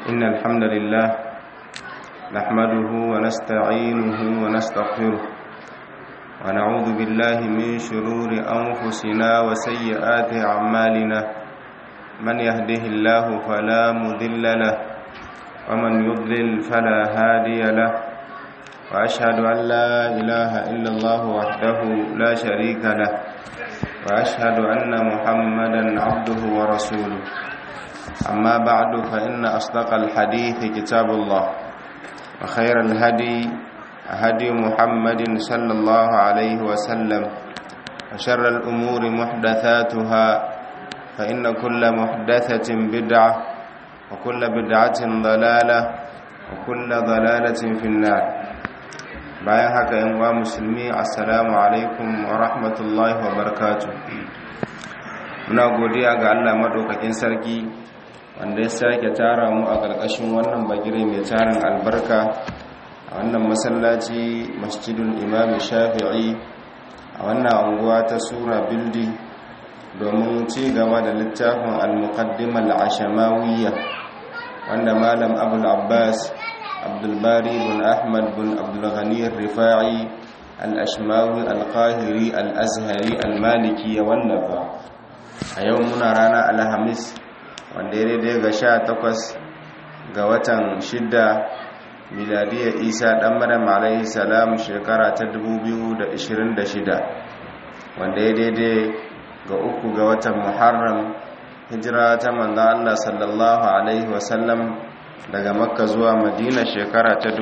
إن الحمد لله نحمده ونستعينه ونستغفره ونعوذ بالله من شرور أنفسنا وسيئات أعمالنا من يهده الله فلا مذل له ومن يضلل فلا هادي له وأشهد أن لا إله إلا الله وحده لا شريك له وأشهد أن محمدا عبده ورسوله أما بعد فإن أصدق الحديث كتاب الله وخير الهدي هدي محمد صلى الله عليه وسلم وشر الأمور محدثاتها فإن كل محدثة بدعة وكل بدعة ضلالة وكل ضلالة في النار bayan haka yan uwa musulmi assalamu alaikum wa rahmatullahi wa barakatuh muna godiya ga Allah madaukakin sarki wanda ya sake tara mu a ƙarƙashin wannan bagire mai tarin albarka a wannan masallaci masjidul imam shafi'i a wannan anguwa ta sura bildi domin ci gaba da littafin al-muqaddimah al-ashamawiyya wanda malam abul abbas abdulbari bin ahmad bin abdulghani rifa'i al-ashmawi al-qahiri al-azhari al-maliki ya wallafa a yau muna rana alhamis wanda ya daidai ga sha takwas ga watan shidda miladiyar isa dan maryam alaihi salam shekara ta 2026 wanda ya daidai ga uku ga watan muharram hijira ta manzan allah sallallahu alaihi wasallam daga makka zuwa madina shekara ta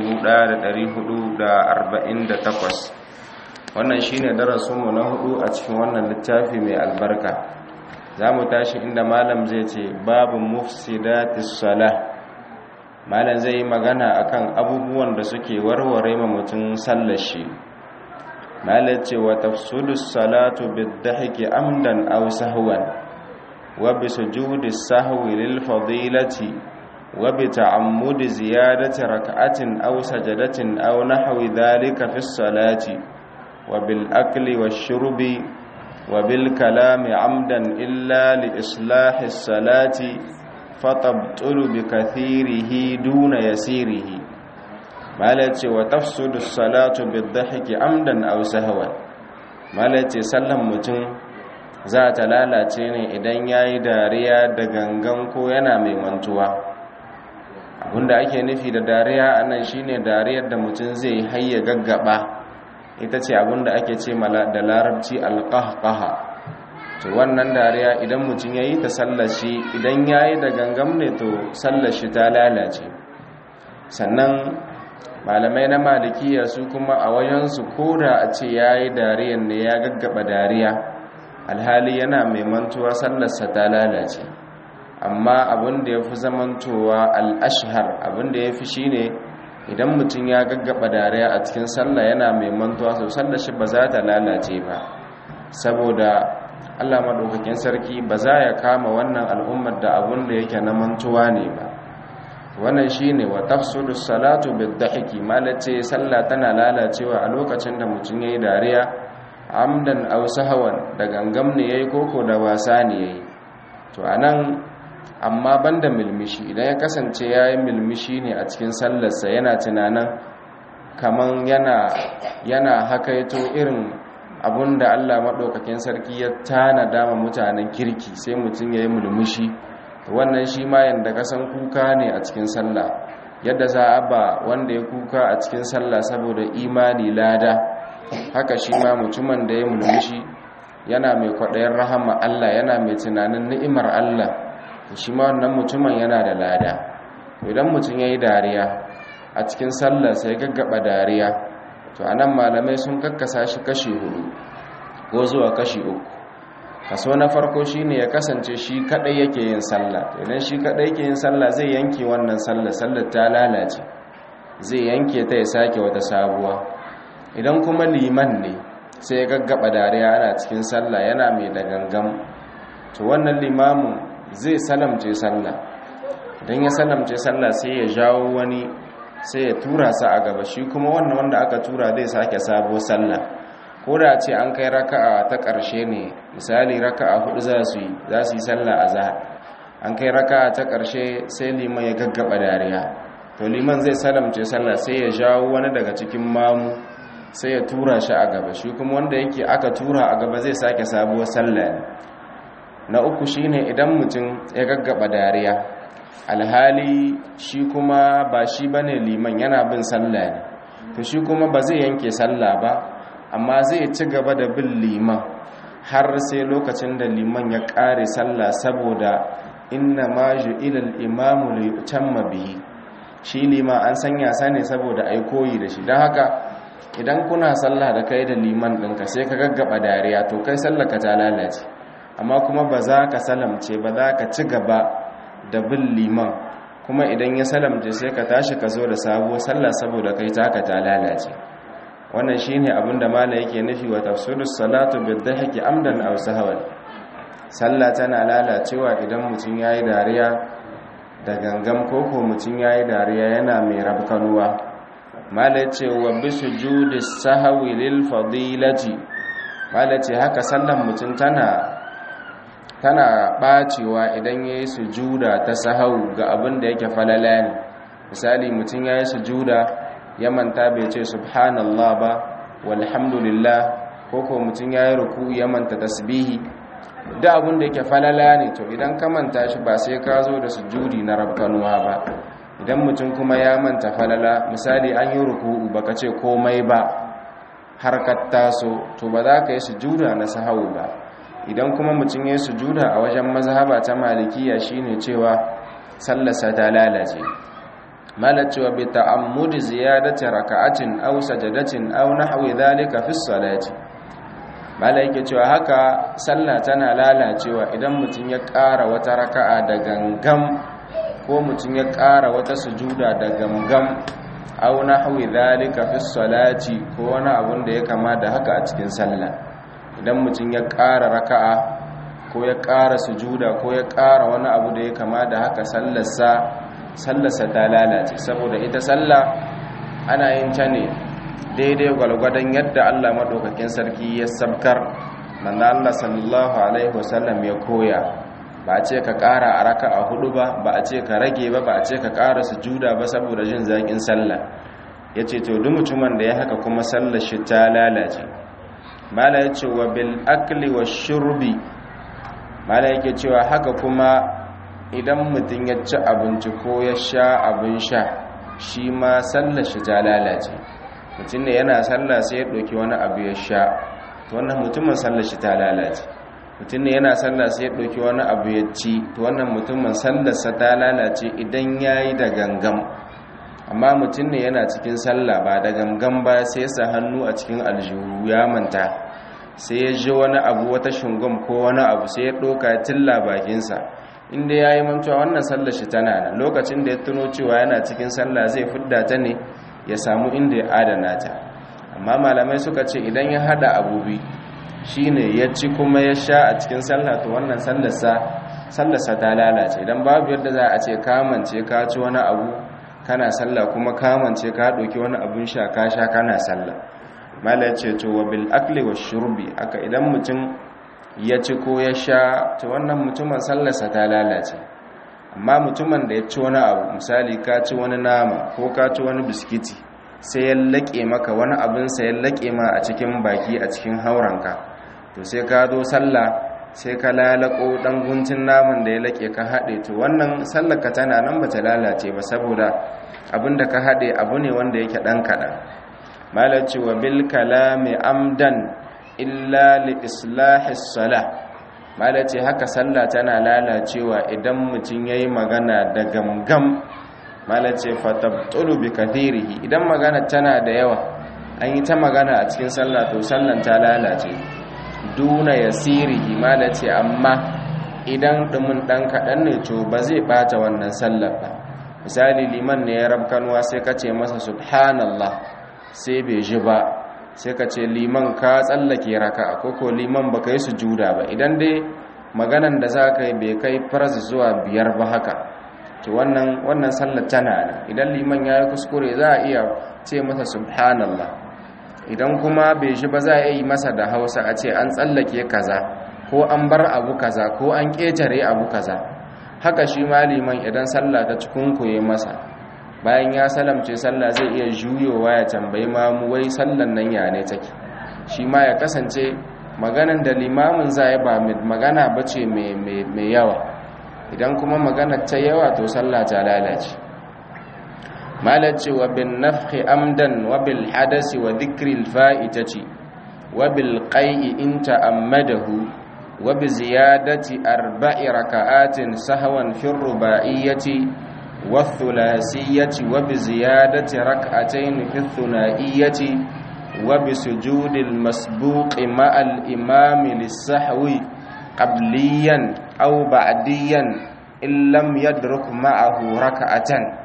1448 wannan shine darasinmu na hudu a cikin wannan littafi mai albarka za mu tashi inda malam zai ce babu mufsidatis salah malam zai yi magana akan abubuwan da suke warware ma mutum sallashi malam ce wa tafsudus salatu bidahiki amdan aw sahwan wa bi sujudis sahwi lil fadilati wa bi ta'ammudi ziyadati rak'atin aw sajadatin aw nahwi dhalika fi salati wa bil akli wash shurbi وبالكلام عمدا إلا لإصلاح الصلاة فتبطل بكثيره دون يسيره مالتي وتفسد الصلاة بالضحك عمدا أو سهوا مالتي سلم متن za ta lalace ne idan ya yi dariya da gangan ko yana mai mantuwa abinda ake nufi da dariya a nan shine dariyar da mutum zai hayya gaggaba ita ce abinda ake ce da larabci alƙahƙaha to wannan dariya idan mutum ya yi ta sallashi idan ya yi da gangam ne to sallashi ta lalace sannan malamai na malikiya su kuma a wajensu ko da a ce ya yi dariyan ne ya gaggaba dariya alhali yana mai mantuwa sallarsa ta lalace amma abin da ya fi zamantowa al'ashhar abin da ya fi shi ne idan mutum ya gaggaba dariya a cikin sallah yana mai mantuwa so sallar shi ba za ta lalace ba saboda Allah madaukakin sarki ba za ya kama wannan al'ummar da abun da yake na mantuwa ne ba wannan shine wa tafsudu salatu bidhahiki malace sallah tana lalacewa a lokacin da mutum yayi dariya amdan aw sahawan da gangam ne yayi koko da wasa ne yayi to anan amma banda milmishi idan ya kasance ya yi milmishi ne a cikin sallarsa yana tunanin kaman yana yana hakaito irin abunda Allah maɗaukakin sarki ya tana dama mutanen kirki sai mutum ya yi mulmushi wannan shi ma yadda kasan kuka ne a cikin sallah yadda za a ba wanda ya kuka a cikin sallah saboda imani lada haka shi ma mutumin da ya mulmushi yana mai kwaɗayin rahama Allah yana mai tunanin ni'imar Allah shi ma wannan mutumin yana da lada idan mutum ya yi dariya a cikin sallar sai gaggaba dariya to anan malamai sun kakkasa shi kashi hudu ko zuwa kashi uku kaso na farko shine ya kasance shi kadai yake yin sallah idan shi kadai yake yin sallah zai yanke wannan sallar sallar ta lalace zai yanke ta ya sake wata sabuwa idan kuma liman ne sai ya gaggaba dariya ana cikin sallah yana mai da gangam to wannan limamin zai salamce sallah idan ya salamce sallah sai ya jawo wani sai ya tura sa a gaba shi kuma wannan wanda aka tura zai sake sabo sallah ko da ce an kai raka'a ta ƙarshe ne misali raka'a hudu za su yi za su yi sallah a zahar an kai raka ta ƙarshe sai liman ya gaggaba dariya to liman zai salamce sallah sai ya jawo wani daga cikin mamu sai ya tura shi a gaba shi kuma wanda yake aka tura a gaba zai sake sabuwar sallah ne na uku shine idan mutum ya gaggaba dariya alhali shi kuma ba shi bane liman yana bin sallah ne to shi kuma ba zai yanke sallah ba amma zai ci gaba da bin liman har sai lokacin da liman ya ƙare sallah saboda inna ma ju'ilal imamu li yutamma bihi shi liman an sanya sa ne saboda ai koyi da shi don haka idan kuna sallah da kai da liman ɗinka sai ka gaggaba dariya to kai sallah ka ta lalace amma kuma ba za ka salamce ba za ka ci gaba da bin liman kuma idan ya salamce sai ka tashi ka zo da sabuwar sallah saboda kai taka ta lalace wannan shine abin da mala yake nufi wa tafsirus salatu bidhahki amdan aw sahwan sallah tana lalacewa idan mutum yayi dariya da gangam koko mutum yayi dariya yana mai rabkanuwa mala ce wa bisujudi sahwi lil fadilati mala ce haka sallan mutum tana tana bacewa idan yayi sujuda ta sahau ga abin da yake falala ne misali mutum yayi sujuda ya manta bai ce subhanallah ba walhamdulillah ko ko mutum ya yi ruku ya manta tasbihi da abin da yake falala ne to idan ka manta shi ba sai ka zo da sujudi na rabkanuwa ba idan mutum kuma ya manta falala misali an yi ruku baka ce komai ba har ka taso to ba za ka yi sujuda na sahau ba idan kuma mutum ya yi sujuda a wajen mazhaba ta malikiya shine cewa sallarsa ta lalace malacewa bi ta'ammudi ziyadati raka'atin aw sajadatin aw nahwi dhalika fi salati malaike cewa haka sallah tana lalacewa idan mutum ya ƙara wata raka'a da gangam ko mutum ya ƙara wata sujuda da gangam aw nahwi dhalika fi salati ko wani abun da ya kama da haka a cikin sallah idan mutum ya ƙara raka'a ko ya ƙara sujuda ko ya ƙara wani abu da ya kama da haka sallarsa sallarsa ta lalace saboda ita sallah ana yin ta ne daidai gwalgwadon yadda Allah maɗaukakin sarki ya sabkar manzo Allah sallallahu alaihi wasallam ya koya ba a ce ka ƙara a raka a hudu ba ba a ce ka rage ba ba a ce ka ƙara sujuda ba saboda jin zaƙin sallah ya ce to duk mutumin da ya haka kuma sallar shi ta lalace mala ya ce wa bil akli wa shurbi mala yake cewa haka kuma idan mutum ya ci abinci ko ya sha abin sha shi ma sallar shi ta lalace mutum ne yana sallah sai ya ɗauki wani abu ya sha to wannan mutumin sallar shi ta lalace mutum ne yana sallah sai ya ɗauki wani abu ya ci to wannan mutumin sallarsa ta lalace idan ya yi da gangam amma mutum ne yana cikin sallah ba da gangan ba sai ya sa hannu a cikin aljihu ya manta sai ya ji wani abu wata shungum ko wani abu sai ya ɗauka tilla bakinsa inda ya yi mantuwa wannan sallar shi tana nan lokacin da ya tuno cewa yana cikin sallah zai fidda ta ne ya samu inda ya adana ta amma malamai suka ce idan ya hada abubi shine ya ci kuma ya sha a cikin sallah to wannan sallarsa sallarsa ta lalace idan babu yadda za a ce kamance ka ci wani abu kana sallah kuma kamance ka ɗauki wani abun sha ka sha kana sallah mala ce to wa bil akli wa shurbi aka idan mutum ya ci ko ya sha to wannan mutumin sallarsa ta lalace amma mutumin da ya ci wani abu misali ka ci wani nama ko ka ci wani biskiti sai ya laƙe maka wani abinsa ya laƙe ma a cikin baki a cikin hauranka to sai ka zo sallah sai ka lalako ɗan guntun naman da ya laƙe ka haɗe to wannan sallarka tana nan ba ta lalace ba saboda abin da ka haɗe abu ne wanda yake ɗan kaɗan malaci wa bil kalami amdan illa li islahis salah malaci haka sallah tana lalacewa idan mutum yayi magana da gamgam malaci fatabtulu bi kathirihi idan magana tana da yawa an yi ta magana a cikin sallah to sallan ta lalace duna yasirihi malaci amma idan dumin dan kadan ne to ba zai bata wannan sallar ba misali liman ne ya rabkanwa sai ka ce masa subhanallah sai bai ji ba sai ka ce liman ka tsallake raka koko liman ba ka yi sujuda ba idan dai maganan da za ka yi bai kai farz zuwa biyar ba haka to wannan wannan sallar tana nan idan liman ya yi kuskure za a iya ce masa subhanallah idan kuma bai shi ba za a yi masa da hausa a ce an tsallake kaza ko an bar abu kaza ko an ƙetare abu kaza haka shi maliman idan sallah ta cikin koye masa bayan ya salamce sallah zai iya juyowa ya tambayi mamu wai sallan nan ya ne take shi ma ya kasance maganan da limamin zai ba magana bace mai yawa idan kuma magana ta yawa to sallah ta lalace malace wa bin nafhi amdan wa bil hadasi wa dhikril fa'itati wa bil qai'i in ta'ammadahu wa bi ziyadati arba'i raka'atin sahwan fi ruba'iyyati wa thulathiyati wa bi ziyadati rak'atayn fi thunaiyyati wa bi sujudil masbuqi ma'al imami lis-sahwi qabliyan aw ba'diyan in lam yadruk ma'ahu raka'atan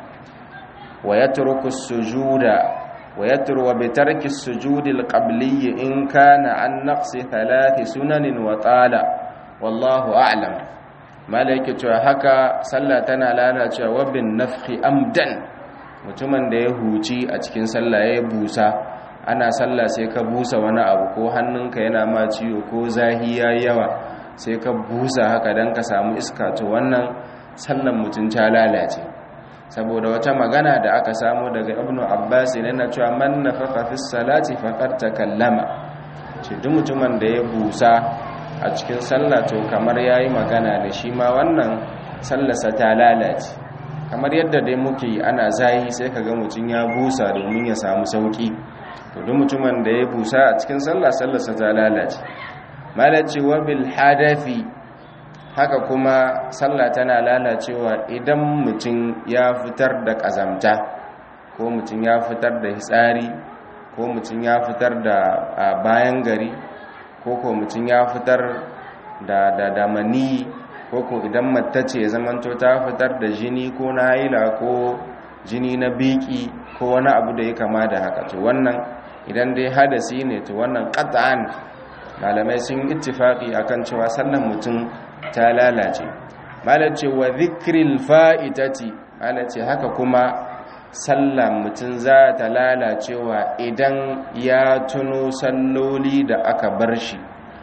ويترك السجود ويترك بترك السجود القبلي إن كان عن نقص ثلاث سنن وطال والله أعلم مالك haka sallah tana lalacewa bin nafhi amdan mutumin da ya huci a cikin sallah ya busa ana sallah sai ka busa wani abu ko hannunka yana ma ciwo ko zahi yayi yawa sai ka busa haka dan ka samu iska to wannan sallan mutum ta lalace saboda wata magana da aka samu daga ibnu abbas ne na cewa man nafaka fi salati faqad takallama ce duk mutumin da ya busa a cikin sallah to kamar yayi magana da shi ma wannan sallarsa ta lalace kamar yadda dai muke ana zahi sai kaga mutum ya busa domin ya samu sauki to duk mutumin da ya busa a cikin sallah sallarsa ta lalace malaci wa bil hadafi haka kuma sallah tana lalacewa idan mutum ya fitar da ƙazamta ko mutum ya fitar da hitsari ko mutum ya fitar da bayan gari ko ko mutum ya fitar da da damani ko ko idan mattace ya zamanto ta fitar da jini ko na haila ko jini na biki ko wani abu da ya kama da haka to wannan idan dai hadasi ne to wannan qat'an malamai sun ittifaqi akan cewa sallan mutum ta lalace malace wa zikril fa'itati malace haka kuma sallan mutum za ta lalacewa idan ya tuno salloli da aka bar shi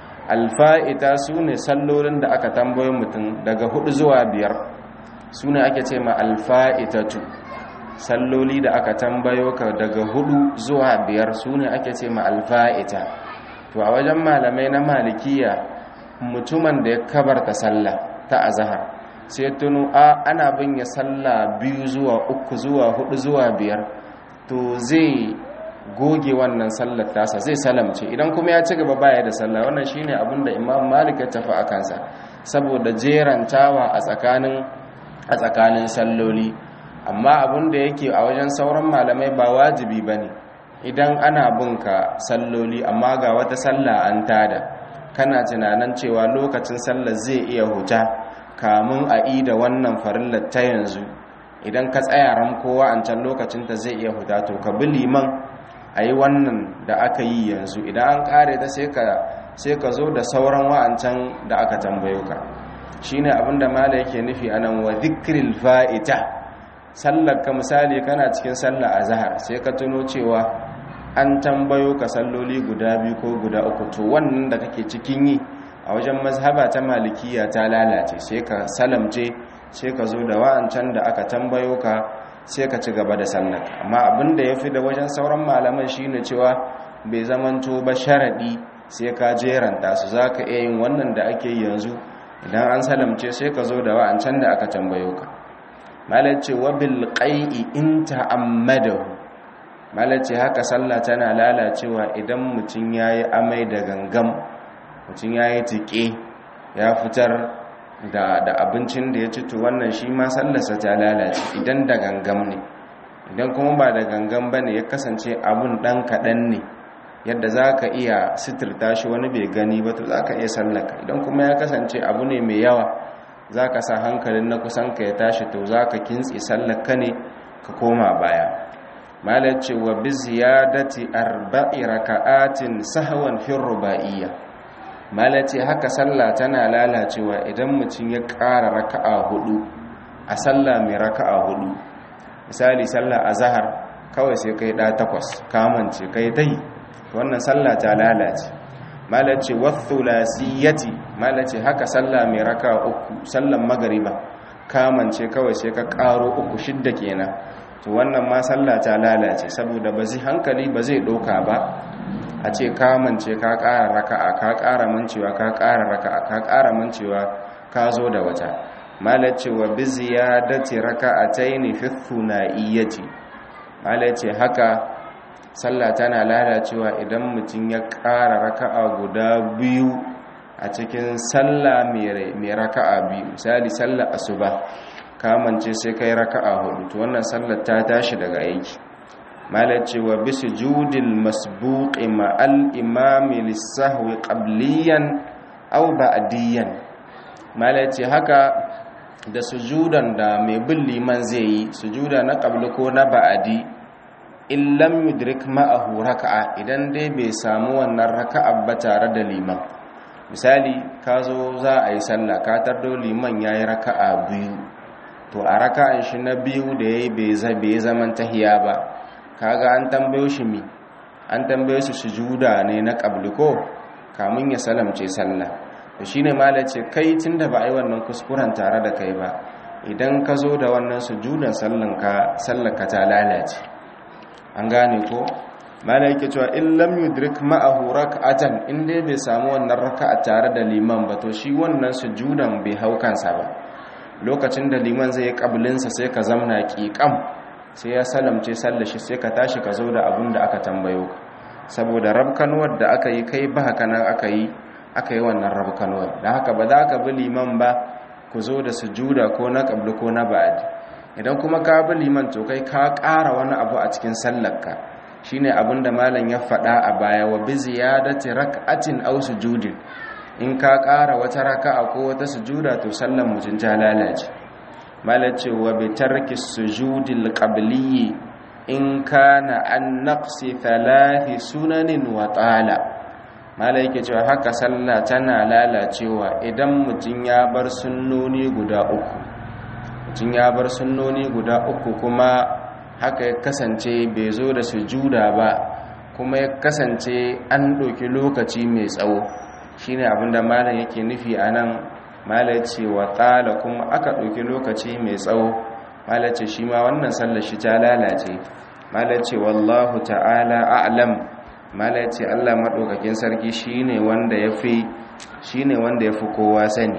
alfa'ita su ne sallolin da aka tambaye mutum daga hudu zuwa biyar su ne ake ce ma alfa'itatu salloli da aka tambayo ka daga hudu zuwa biyar su ne ake ce ma alfa'ita to a wajen malamai na malikiya mutumin da ya kabarta sallah ta azahar sai tunu a ana bin ya sallah biyu zuwa uku zuwa hudu zuwa biyar to zai goge wannan sallar tasa zai salamce idan kuma ya ci gaba baya da sallah wannan shine abin da imam malik ya tafi a kansa saboda jerantawa a tsakanin a tsakanin salloli amma abin da yake a wajen sauran malamai ba wajibi bane idan ana binka salloli amma ga wata sallah an tada kana tunanin cewa lokacin sallar zai iya huta kamun a yi da wannan farillar ta yanzu idan ka tsaya kowa an can lokacinta zai iya huta to ka bi liman a yi wannan da aka yi yanzu idan an kare ta sai ka zo da sauran wa'ancan da aka tambayo ka shi ne abinda mala yake nufi a nan wa zikril fa'ita sallar ka misali kana cikin sallar a zahar sai ka tuno cewa an tambayo ka salloli guda biyu ko guda uku to wannan da kake cikin yi a wajen mazhaba ta malikiya ta lalace sai ka salamce sai ka zo da wa'ancan da aka tambayo ka sai ka ci gaba da sallar amma abin da ya fi da wajen sauran malaman shine cewa bai zamanto ba sharaɗi sai ka jeranta su za ka iya yin wannan da ake yi yanzu idan an salamce sai ka zo da wa'ancan da aka tambayo ka malace wa bil qai'i in ta'ammadahu malace haka sallah tana lalacewa idan mutum yayi amai da gangam mutum yayi tike ya fitar da da abincin da ya ci to wannan shi ma sallarsa ta lalace idan da gangam ne idan kuma ba da gangam bane ya kasance abun dan kadan ne yadda zaka iya sitirta shi wani bai gani ba to zaka iya sallaka idan kuma ya kasance abu ne mai yawa zaka sa hankalin na kusan ka ya tashi to zaka kintsi sallaka ne ka koma baya malai ce wa bi ziyadati arba'i raka'atin sahwan fi rubaiyya malace haka sallah tana lalacewa idan mutum ya ƙara raka'a hudu a sallah mai raka'a hudu misali sallah azhar kawai sai kai da takwas kamance kai dai wannan sallah ta lalace malace wathulathiyati malace haka sallah mai raka'a uku sallan magriba kamance kawai sai ka karo uku shidda kenan to wannan ma sallah ta lalace saboda ba zai hankali ba zai doka ba a ce kamance ka ƙara raka'a ka ƙara mancewa ka ƙara raka'a ka ƙara mancewa ka zo da wata malace wa bi ziyadati raka'ataini fi thunaiyyati malace haka sallah tana lalacewa idan mutum ya ƙara raka'a guda biyu a cikin sallah mai raka'a biyu misali sallah asuba kamance sai kai raka'a hudu to wannan sallar ta tashi daga aiki malace wa bi sujudil masbuqi ma'al imami lis-sahwi qabliyan aw ba'diyan malace haka da sujudan da mai bin liman zai yi sujuda na qabli ko na ba'di in lam yudrik ma'ahu raka'a idan dai bai samu wannan raka'a ba tare da liman misali ka zo za a yi sallah ka tardo liman ya yi raka'a biyu to a raka'an shi na biyu da ya yi bai zaman tahiya ba kaga an tambayo shi mi an tambayo shi sujuda ne na qabliko kamun ya salamce sallah to shine malace kai tunda ba a yi wannan kuskuren tare da kai ba idan ka zo da wannan sujudan sallanka sallaka ta lalace an gane ko mala yake cewa in lam yudrik ma'ahu rak'atan in dai bai samu wannan raka'a tare da liman ba to shi wannan sujudan bai hau kansa ba lokacin da liman zai yi sa sai ka zamna ƙiƙam sai ya salamce sallar shi sai ka tashi ka zo da abin da aka tambayo ka saboda rabkanuwar da aka yi kai ba haka nan aka yi aka yi wannan rabkanuwar da haka ba za ka bi liman ba ku zo da sujuda ko na ƙabli ko na ba'adi idan kuma ka bi liman to kai ka ƙara wani abu a cikin sallarka shine abin da malam ya faɗa a baya wa bi ziyadati rak'atin aw sujudin in ka ƙara wata raka'a ko wata sujuda to sallar mutum ta lalace malam ce wa bi tarki sujudil qabliyyi in kana an naqsi thalathi sunanin wa tala malam yake cewa haka sallah tana lalacewa idan mutum ya bar sunnoni guda uku mutum ya bar sunnoni guda uku kuma haka ya kasance bai zo da sujuda ba kuma ya kasance an ɗauki lokaci mai tsawo shine abinda malam yake nufi a nan malam ce wa tsala kuma aka ɗauki lokaci mai tsawo malam ce shi ma wannan sallar shi ta lalace malam ce wallahu ta'ala a'lam malam ce allah maɗaukakin sarki shine wanda ya fi shine wanda ya fi kowa sani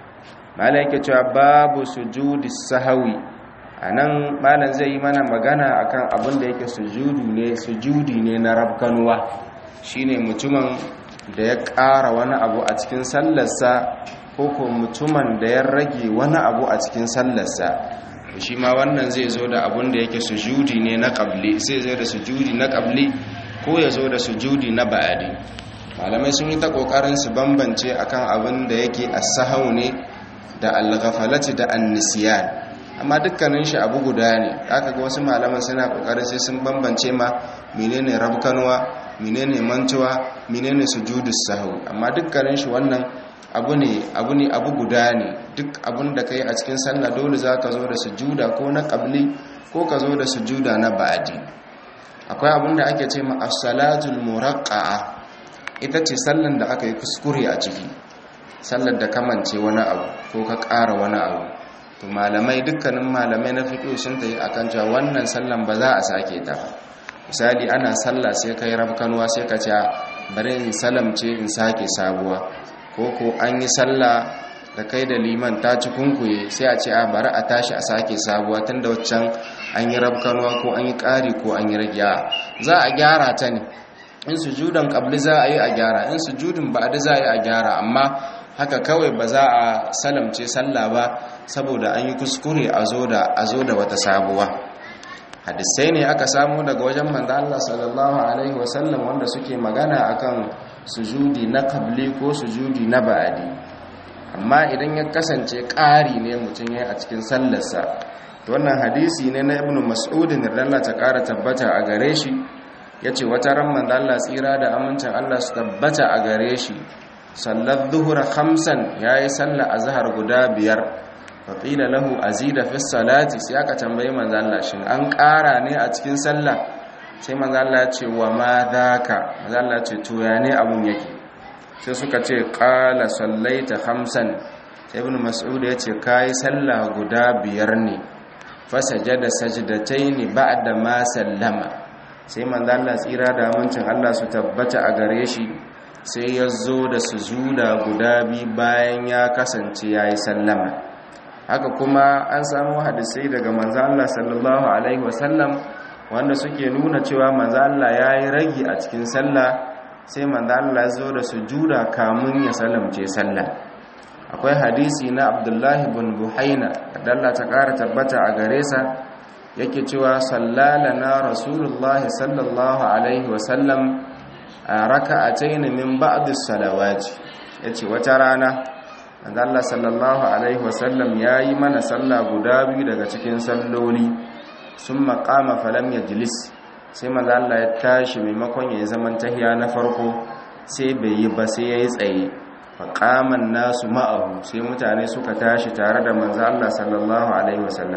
malam yake cewa babu sujudi sahawi a nan malam zai yi mana magana akan abin da yake sujudu ne sujudi ne na rabkanuwa shine mutumin da ya ƙara wani abu a cikin sallarsa ko ko mutumin da ya rage wani abu a cikin sallarsa shi ma wannan zai zo da abin da yake sujudi ne na ƙabli zai zo da sujudi na ƙabli ko ya zo da sujudi na ba'adi malamai sun yi ta ƙoƙarin su bambance akan abin da yake as-sahau ne da al-ghafalati da an-nisyan amma dukkanin shi abu guda ne aka ga wasu malaman suna kokarin sai sun bambance ma menene rabkanwa menene mantuwa menene sujudus sahwi amma dukkanin shi wannan abu ne abu ne abu guda ne duk abun da kai a cikin sallah dole zaka zo da sujuda ko na qabli ko ka zo da sujuda na ba'di akwai abun da ake ce ma as-salatul muraqqa'a ita ce sallan da aka yi kuskure a ciki sallar da kamance wani abu ko ka ƙara wani abu to malamai dukkanin malamai na fiƙo sun ta yi a kan cewa wannan sallan ba za a sake ta misali ana sallah sai ka yi rabkanuwa sai ka ce bari in salamce in sake sabuwa ko ko an yi sallah da kai da liman ta ci kunkuye sai a ce a bari a tashi a sake sabuwa tun da waccan an yi rabkanuwa ko an yi ƙari ko an yi ragiya za a gyara ta ne in sujudan ƙabli za a yi a gyara in sujudin ba'adi za a yi a gyara amma haka kawai ba za a salamce sallah ba saboda an yi kuskure a zo da wata sabuwa hadisai ne aka samu daga wajen manzo Allah sallallahu alaihi wasallam wanda suke magana akan sujudi na qabli ko sujudi na ba'adi amma idan ya kasance ƙari ne mutum ya a cikin sallarsa to wannan hadisi ne na ibnu mas'ud radiyallahu ta ƙara tabbata a gare shi yace wata ran manzo Allah tsira da amincin Allah su tabbata a gare shi sallar zuhura khamsan ya yi sallar azhar guda biyar faƙila lahu azida fi salati sai aka tambayi manzalla shin an ƙara ne a cikin sallah sai manzalla ce wa ma daka manzalla ce to ya ne abun yake sai suka ce ƙala sallaita khamsan ibn mas'ud ya ce kai sallah guda biyar ne fasajada sajdataini ba'da ma sallama sai manzo Allah tsira da amincin Allah su tabbata a gare shi sai ya zo da sujuda guda bi bayan ya kasance yayi sallama haka kuma an samu hadisai daga manzo Allah sallallahu alaihi wasallam wanda suke nuna cewa manzo Allah yayi ragi a cikin sallah sai manzo Allah ya zo da sujuda kamun ya salamce sallah akwai hadisi na Abdullahi bin Buhaina da Allah ta kara tabbata a gare sa yake cewa sallalana rasulullahi sallallahu alaihi wasallam a raka'atayn min ba'd as-salawati yace wata rana manzo Allah sallallahu alaihi wasallam yayi mana sallah guda biyu daga cikin salloli summa qama falam yajlis sai manzo Allah ya tashi maimakon ya zaman tahiya na farko sai bai yi ba sai yayi tsaye fa qama nasu ma'ahu sai mutane suka tashi tare da manzo Allah sallallahu alaihi wasallam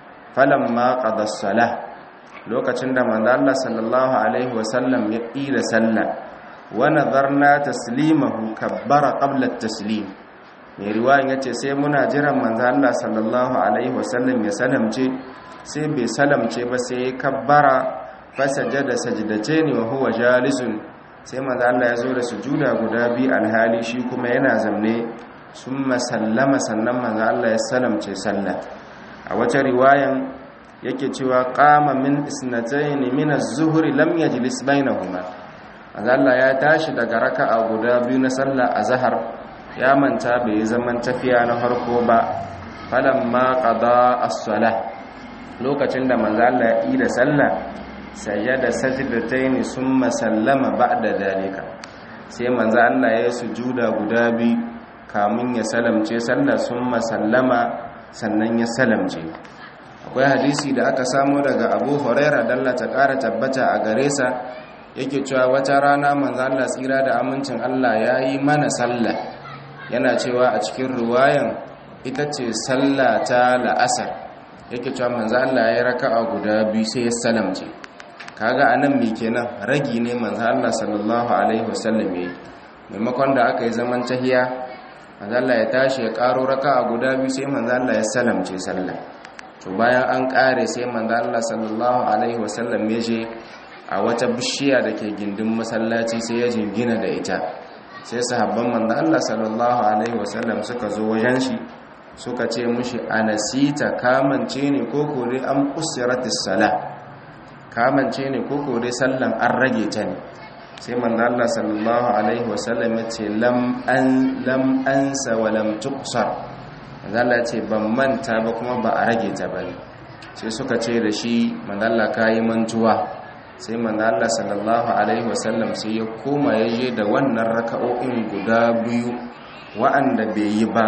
falamma qada as-salah lokacin da manzo Allah sallallahu alaihi wasallam ya ida sallah wa nadarna taslimahu kabbara qabla at-taslim mai riwayan yace sai muna jiran manzo Allah sallallahu alaihi wasallam ya salamce sai bai salamce ba sai ya kabbara fasajada sajdatayn wa huwa jalisun sai manzo Allah ya zo da sujuda guda biyu alhali shi kuma yana zamne summa sallama sannan manzo Allah ya salamce sallah a wata riwayan yake cewa qama min isnatayn min az-zuhri lam yajlis bainahuma manzo Allah ya tashi daga raka'a guda biyu na sallah azhar ya manta bai zaman tafiya na farko ba falamma qada as-salah lokacin da manzo Allah ya yi da sallah sajada sajdatayn summa sallama ba'da dalika sai manzo Allah ya sujuda guda bi kamun ya salamce sallah summa sallama sannan ya salamce akwai hadisi da aka samu daga Abu Huraira dalla ta ƙara tabbata a gare sa yake cewa wata rana manzo Allah tsira da amincin Allah yayi mana sallah yana cewa a cikin ruwayan ita ce sallah ta la'asar yake cewa manzo Allah ya raka'a guda biyu sai ya salamce kaga anan me kenan ragi ne manzo Allah sallallahu alaihi wasallam yayi maimakon da aka yi zaman tahiya manzo Allah ya tashi ya karo raka'a guda biyu sai manzo Allah ya salamce sallah to bayan an kare sai manzo Allah sallallahu alaihi wasallam ya je a wata bishiya da ke gindin masallaci sai ya jingina da ita sai sahabban manzo Allah sallallahu alaihi wasallam suka zo wajen shi suka ce mushi anasita kamance ne ko kore an kusiratis sala kamance ne ko kore sallan an rage ta ne sai manzo Allah sallallahu alaihi wasallam ya ce lam an lam ansa wa lam tuqsar manzo Allah ya ce ban manta ba kuma ba a rage ta bane sai suka ce da shi manzo Allah kai mantuwa sai manzo Allah sallallahu alaihi wasallam sai ya koma ya je da wannan raka'o'in guda biyu wa'anda bai yi ba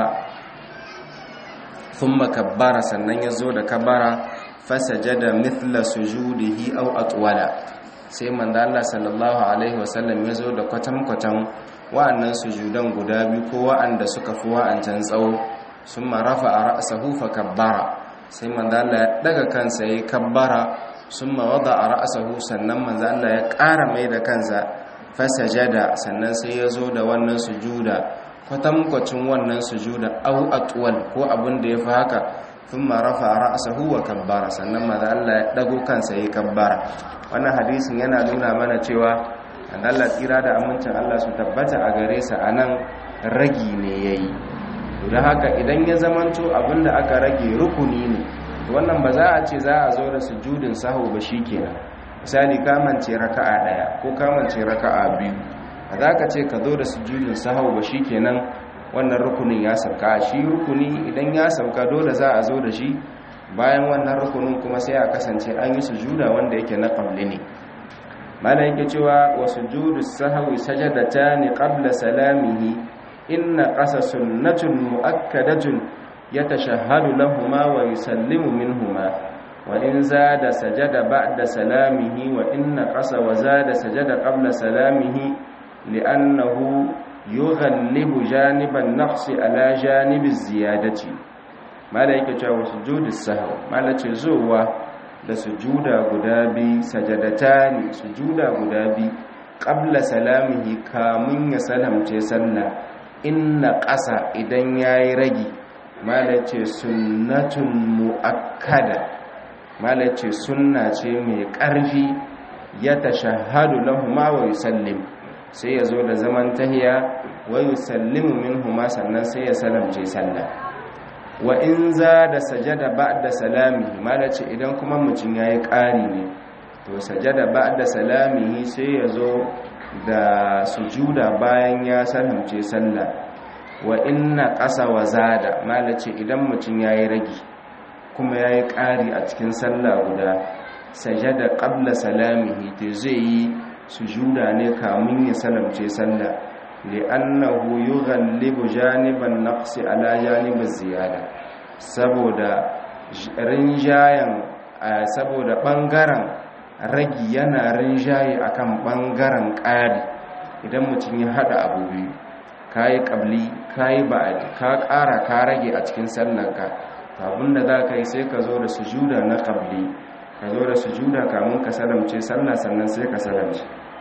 thumma kabbara sannan ya zo da kabara fasajada mithla sujudihi aw atwala sai manzo Allah sallallahu alaihi wasallam ya zo da kwatan-kwatan wa'annan sujudan guda biyu ko wa'anda suka fi wa'ancan tsawo summa rafa'a ra'sahu fa kabbara sai manzo Allah ya daga kansa yayi kabbara summa wada'a ra'sahu sannan manzo Allah ya ƙara mai da kansa fasajada sannan sai ya zo da wannan sujuda kwatankwacin wannan sujuda au atwal ko abin da ya fi haka thumma rafa ra'sahu wa kabbara sannan manzo Allah ya dago kansa yayi kabbara wannan hadisin yana nuna mana cewa Allah tsira da amincin Allah su tabbata a gare sa anan ragi ne yayi don haka idan ya zamanto abinda aka rage rukuni ne wannan ba za a ce za a zo da sujudin sahu ba shikenan misali kamance raka'a daya ko kamance raka'a biyu ba za ka ce ka zo da sujudin sahu ba shikenan wannan rukunin ya sauka shi rukuni idan ya sauka dole za a zo da shi bayan wannan rukunin kuma sai a kasance an yi sujuda wanda yake na qabli ne mala yake cewa wa sujudu sahwi sajadatani qabla salamihi inna qasa sunnatun muakkadatun yatashahhadu lahumu wa yusallimu minhuma wa in zada sajada ba'da salamihi wa inna qasa wa zada sajada qabla salamihi li'annahu yughallibu janiban naqsi ala janibi ziyadati mala yake cewa sujudu sahw mala ce zuwa da sujuda guda bi sajadatani sujuda guda bi qabla salamihi kamun ya salamce sallah inna ƙasa idan ya yi ragi malace sunnatun mu'akkada malace sunna ce mai ƙarfi ya tashahadu lahuma wa yusallim sai ya zo da zaman tahiya wa yusallimu minhuma sannan sai ya salamce sallah wa in za da sajada ba'da salamihi malace idan kuma mutum yayi ƙari ne to sajada ba'da salamihi sai ya zo da sujuda bayan ya salamce sallah wa inna qasa wa zada malace idan mutum yayi ragi kuma yayi ƙari a cikin sallah guda sajada qabla salamihi to zai yi sujuda ne kamun ya salamce sallah li'annahu yughallibu janiban naqsi ala janibiz ziyada saboda rinjayan saboda bangaren ragi yana rinjaye akan bangaren ƙari idan mutum ya hada abu biyu kayi qabli kayi ba'di ka ƙara ka rage a cikin sallanka abinda za ka yi sai ka zo da sujuda na qabli ka zo da sujuda kamun ka salamce sallah sannan sai ka salamce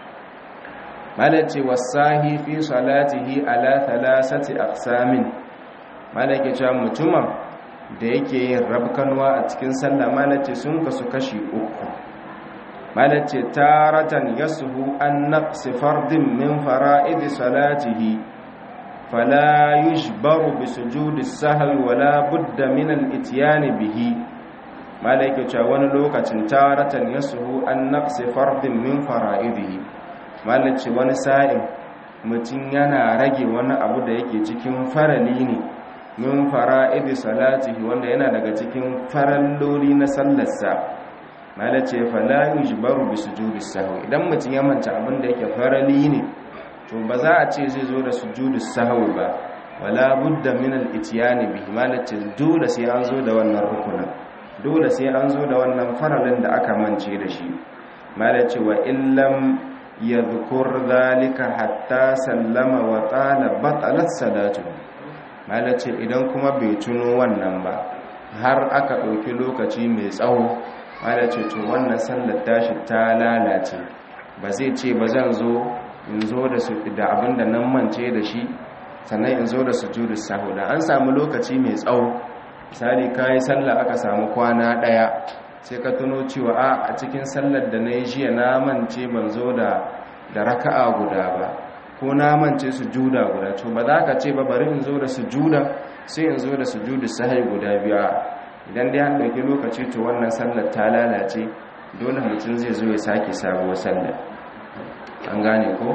malace wasahi fi salatihi ala thalathati aqsamin malake cewa mutumin da yake yin rabkanwa a cikin sallah malace sun kasu kashi uku malace taratan yasuhu an naqsi fardin min fara'id salatihi fala yujbaru bi sujudi sahwi wala budda min al-ityan bihi malake cewa wani lokacin taratan yasuhu an naqsi fardin min fara'idihi malace wani sa'in mutum yana rage wani abu da yake cikin farali ne min fara'idi salatihi wanda yana daga cikin faralloli na sallarsa malace fala yujbaru bi sujudi sahwi idan mutum ya manta abin da yake farali ne to ba za a ce zai zo da sujudi sahwi ba wala budda min al-ityani bihi malace dole sai an zo da wannan rukunin dole sai an zo da wannan faralin da aka mance da shi malace wa illam yadhkur dhalika hatta sallama wa qala batalat salatu malace idan kuma bai tuno wannan ba har aka ɗauki lokaci mai tsawo malace to wannan sallar tashi ta lalace ba zai ce ba zan zo in zo da su da abinda nan mance da shi sannan in zo da sujudu sahu da an samu lokaci mai tsawo misali kayi sallah aka samu kwana ɗaya sai ka tuno cewa a cikin sallar da na yi jiya na mance ban zo da da raka'a guda ba ko na mance sujuda guda to ba za ka ce ba bari in zo da sujuda sai in zo da sujudu sahai guda biya idan dai an ɗauki lokaci to wannan sallar ta lalace dole mutum zai zo ya sake sabuwar sallar an gane ko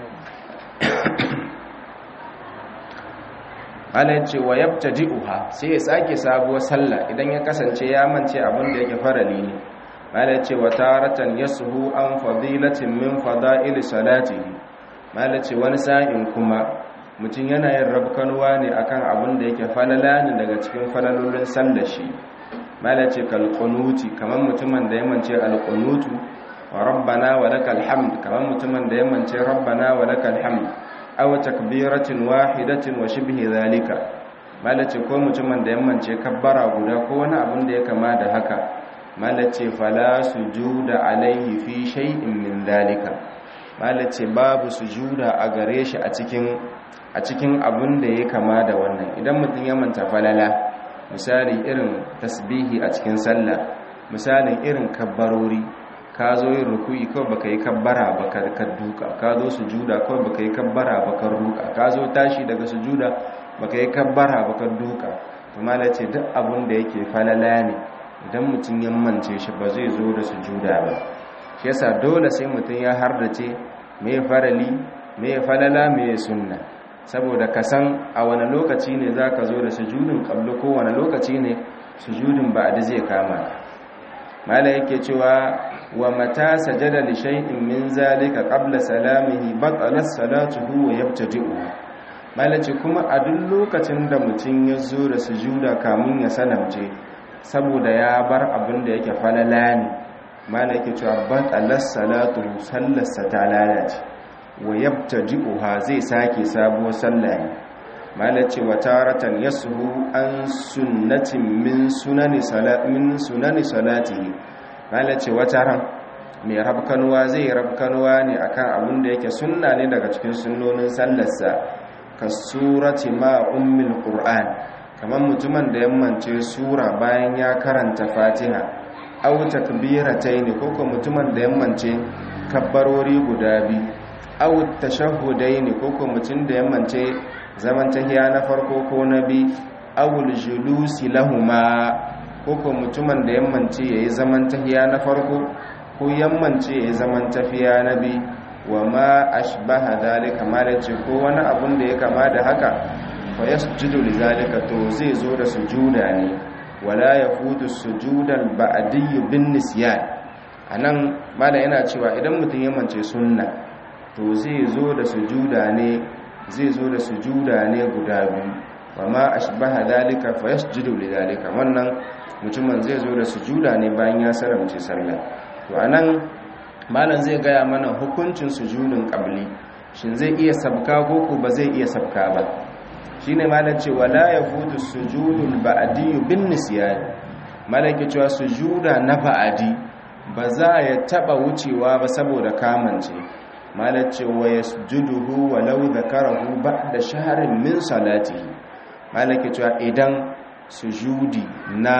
ala ce wa yabtadi'uha sai ya sake sabuwar sallah idan ya kasance ya mance abin da yake farali ne ala ce wa taratan yashu an fadilatin min fada'il salatihi ala ce wani sa'in kuma mutum yana yin rabkanwa ne akan abin da yake falala ne daga cikin falalolin sallar shi ala ce kal qunuti kamar mutumin da ya mance al qunutu wa rabbana wa lakal hamd kamar mutumin da ya mance rabbana wa lakal hamd aw takbiratin wahidatin wa shibhi zalika malace ko mutumin da yammance kabbara guda ko wani abin da ya kama da haka malace fala sujuda alaihi fi shay'in min zalika malace babu sujuda a gare shi a cikin a cikin abin da ya kama da wannan idan mutum ya manta falala misali irin tasbihi a cikin sallah misalin irin kabbarori ka zo yin ruku'i kawai baka yi kabbara baka ka duka ka zo sujuda kawai baka yi kabbara baka ruka ka zo tashi daga sujuda baka yi kabbara baka duka to mala ce duk abin da yake falala ne idan mutum ya mance shi ba zai zo da sujuda ba shi yasa dole sai mutum ya hardace me farali me falala me sunna saboda ka san a wani lokaci ne zaka zo da sujudin qablu ko wani lokaci ne sujudin ba'da zai kama mala yake cewa wa mata sajada li shay'in min zalika qabla salamihi batalat salatuhu wa yabtadi'u malaci kuma a duk lokacin da mutum ya zo da sujuda kamun ya salamce saboda ya bar abin da yake falala ne mala yake cewa batalat salatuhu sallarsa ta lalace wa yabtadi'uha zai sake sabuwar sallah ne malaci wa taratan yasuhu an sunnatin min sunani salati min sunani salatihi malace wata ran mai rabkanuwa zai rabkanuwa ne akan abin da yake sunna ne daga cikin sunnonin sallarsa kasurati ma ummil qur'an kamar mutumin da yammance sura bayan ya karanta fatiha aw takbiratayn ko ko mutumin da yammance kabbarori guda biyu aw tashahhudayn ko ko mutum da yammance zaman tahiya na farko ko na bi aw julusi lahuma ko ko mutumin da yammance yayi zaman tahiya na farko ko yammance yayi zaman tafiya na bi wa ma ashbaha dhalika malace ko wani abun da ya kama da haka fa yasjudu lidhalika to zai zo da sujuda ne wala yafutu sujudal ba'di bin nisyan anan mala yana cewa idan mutum ya mance sunna to zai zo da sujuda ne zai zo da sujuda ne guda biyu wa ma ashbaha dhalika fa yasjudu lidhalika wannan mutumin zai zo da sujuda ne bayan ya saramce sallah to anan malam zai gaya mana hukuncin sujudin qabli shin zai iya sabka ko ba zai iya sabka ba shine malam ce wala yafutu sujudul ba'di bin nisyan malaki cewa sujuda na ba'adi ba za ya taba wucewa ba saboda kamance malam ce wa yasjuduhu walau dhakarahu ba'da shahrin min salatihi malaki cewa idan sujudi na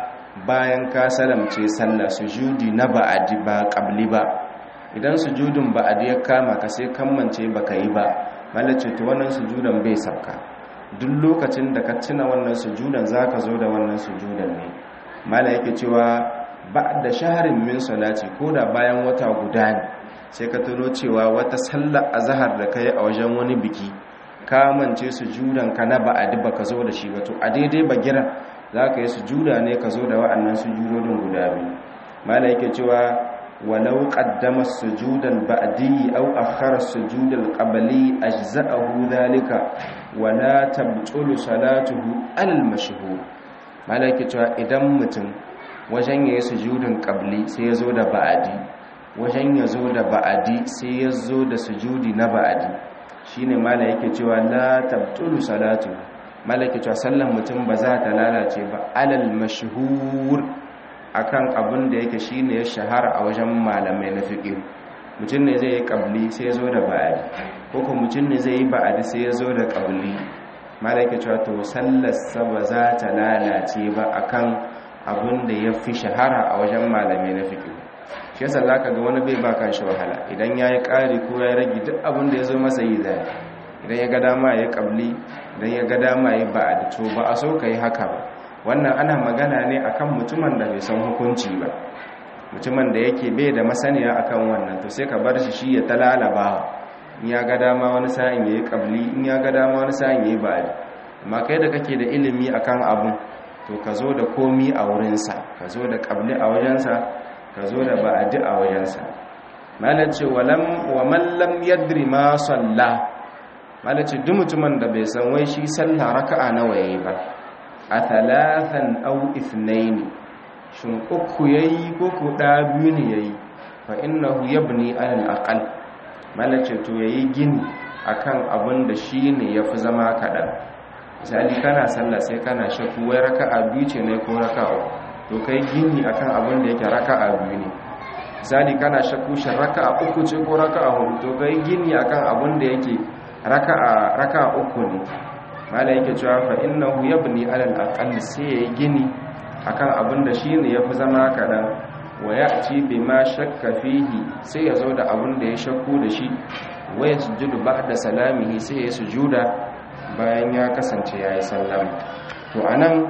bayan ka salamce sallah sujudi na ba'adi ba qabli ba idan sujudin ba'adi ya kama ka sai kammance baka yi ba malace to wannan sujudan bai sabka duk lokacin da ka tuna wannan sujudan zaka zo da wannan sujudan ne mala yake cewa ba'da shaharin min salati koda bayan wata guda ne sai ka tuno cewa wata sallar azhar da kai a wajen wani biki ka mance sujudan ka na ba'adi baka zo da shi ba to a daidai bagira za ka yi sujuda ne ka zo da wa'annan sujudodin guda biyu mala yake cewa walau qaddama sujudan ba'di aw akhara sujudal qabli ajza'ahu dhalika wala tabtulu salatuhu al mashhur mala yake cewa idan mutum wajen yayi sujudin qabli sai ya zo da ba'di wajen ya zo da ba'di sai ya zo da sujudi na ba'di shine mala yake cewa la tabtulu salatuhu malaki cewa sallan mutum ba za ta lalace ba alal mashhur akan abin da yake shine ya shahara a wajen malamai na fiqh mutum ne zai yi qabli sai ya zo da ba'adi ko kuma mutum ne zai yi ba'adi sai ya zo da qabli malaki cewa to sallar sa ba za ta lalace ba akan abin da ya fi shahara a wajen malamai na fiqh shi yasa zaka ga wani bai ba kan shi wahala idan yayi ƙari ko ya rage duk abin da ya zo masa yi zai idan ya ga dama ya kabli idan ya ga dama ya ba a to ba a so ka yi haka ba wannan ana magana ne akan mutumin da bai san hukunci ba mutumin da yake bai da masaniya akan wannan to sai ka bar shi shi ya talalaba in ya ga dama wani sa'in ya yi kabli in ya ga dama wani sa'in ya yi ba'adi amma kai da kake da ilimi akan abun to ka zo da komi a wurinsa ka zo da kabli a wajensa ka zo da ba'adi a wajensa malar ce wa mallam yadri ma sallah malaci duk mutumin da bai san wai shi sallah raka'a nawa yayi ba a thalathan aw ithnain shin uku yayi ko ko da biyu ne yayi fa innahu yabni ala al malaci to yayi gini akan abin da shine yafi zama kadan misali kana sallah sai kana shakku wai raka'a biyu ce ne ko raka'a to kai gini akan abin da yake raka'a biyu ne misali kana shakku shin raka'a uku ce ko raka'a hudu to kai gini akan abin da yake raka'a raka'a uku ne mala yake cewa fa innahu yabni alal aqall sai yayi gini akan abin da shine yafi zama kadan wa ya'ti bima shakka fihi sai ya zo da abin da ya shakku da shi wa yasjudu ba'da salamihi sai ya sujuda bayan ya kasance yayi sallama to anan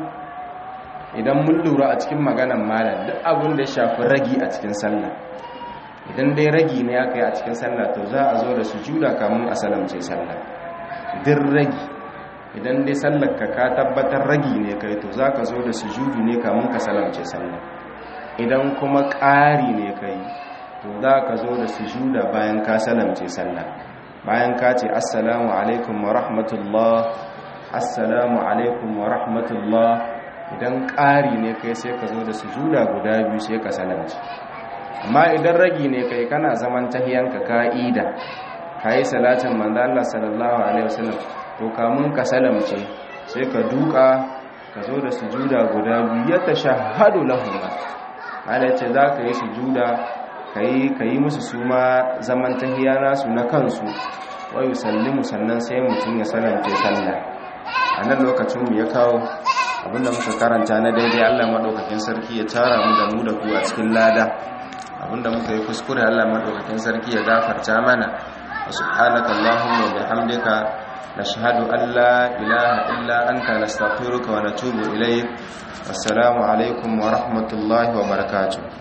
idan mun lura a cikin maganan malam duk abin da ya shafi ragi a cikin sallah idan dai ragi ne aka yi a cikin sallah to za a zo da sujuda kamun a salamce sallah din ragi idan dai sallar ka ka tabbatar ragi ne kai to za ka zo da sujudu ne kamun ka salamce sallah idan kuma ƙari ne kai to za ka zo da sujuda bayan ka salamce sallah bayan ka ce assalamu alaikum wa rahmatullah assalamu alaikum wa rahmatullah idan ƙari ne kai sai ka zo da sujuda guda biyu sai ka salamce amma idan ragi ne kai kana zaman tahiyanka ka'ida kayi salatin manzo Allah sallallahu alaihi wasallam to kamun ka salamce sai ka duka ka zo da sujuda guda biyu ya tashahhadu lahum Allah ce za ka yi sujuda kai kai musu suma zaman tahiya nasu na kansu wa yusallimu sannan sai mutum ya salamce sallah a nan lokacin mu ya kawo abinda muka karanta na daidai Allah madaukakin sarki ya tara mu da mu da ku a cikin lada abinda muka yi kuskure Allah madaukakin sarki ya gafarta mana subhanaka allahumma wa bihamdika nashhadu an la ilaha illa anta nastaghfiruka wa natubu ilayk assalamu alaikum wa rahmatullahi wa barakatuh